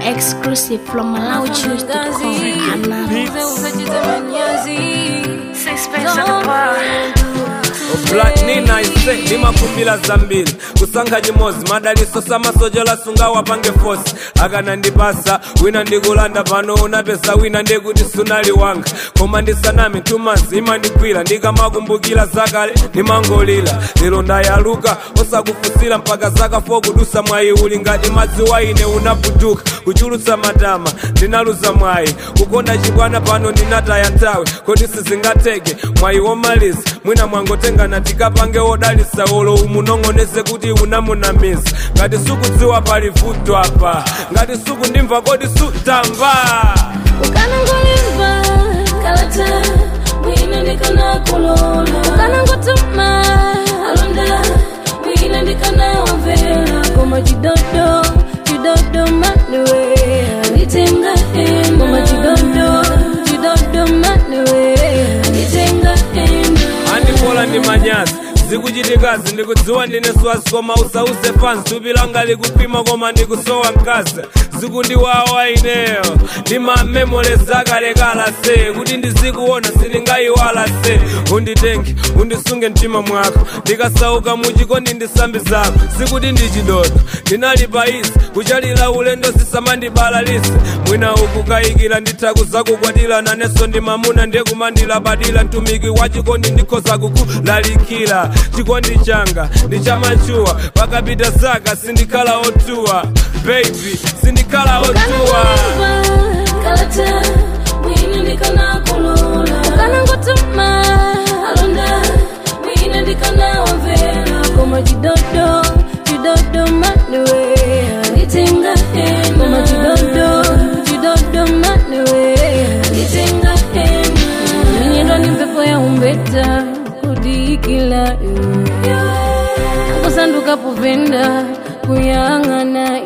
Exclusive from MalawiChoose.com. Black Nina ise ni makumbila zambiri kusankha chimodzi madaliso samasoja lasunga wapange fosi akanandipasa wina ndikulanda pano unapeza wina ndekuti sunali wanga koma ndisanami tumanzi imandigwira ndikamakumbukira zakale ndimangolira lero ndayaluka osakufusira mpaka zaka 4 kudusa mwayi uli ngati madzi waine unaputuka kuchulutsa matama ndinaluza mwayi kukonda chibwana pano ndinataya nthawi kodi sizingateke mwayi womaliza mwina mwangotengana tikapange wodalisa olo umunong'oneze kuti unamunamiza ngati sukudziwa pali vuto apa ngati sukundimva kodi sutamva ukanangolimba kalata mwina ndikanakulola ukanangotuma alonda mwina ndikanawamvera koma chidodo chidodo manewe anditenga ena koma chidodo chidodo manewe anditenga ena andipola ndi manyazi zikuchitikazi ndikudziwa ndine swazi koma usause pansi thupi langa likupima koma ndikusowa mkazi zikundiwawa ineyo ndimamemoleza akalekala se kuti ndizikuona sindingayiwala se unditenge undisunge mtima mwako ndikasauka muchikondi ndisambi zako sikuti ndichidodo ndinali paisi kuchalira ulendo sisamandibalalise mwina ukukayikira ndithaku zakukwatira nanenso ndi mamuna ndikumandilabadira mtumiki wa chikondi ndikhoza kukulalikira chikondi changa ndichamachuwa pakapita zaka sindikhala otuwa baby sindikhala otuwa kalata mwina ndikanakulola ukanangotuma alonda mwina ndikanawamvera koma chidodo chidodo manewe anditenga ena koma chidodo chidodo manewe anditenga ena ninyendwa ni mpepo ya umbeta kudikila kusanduka povenda kuyang'ana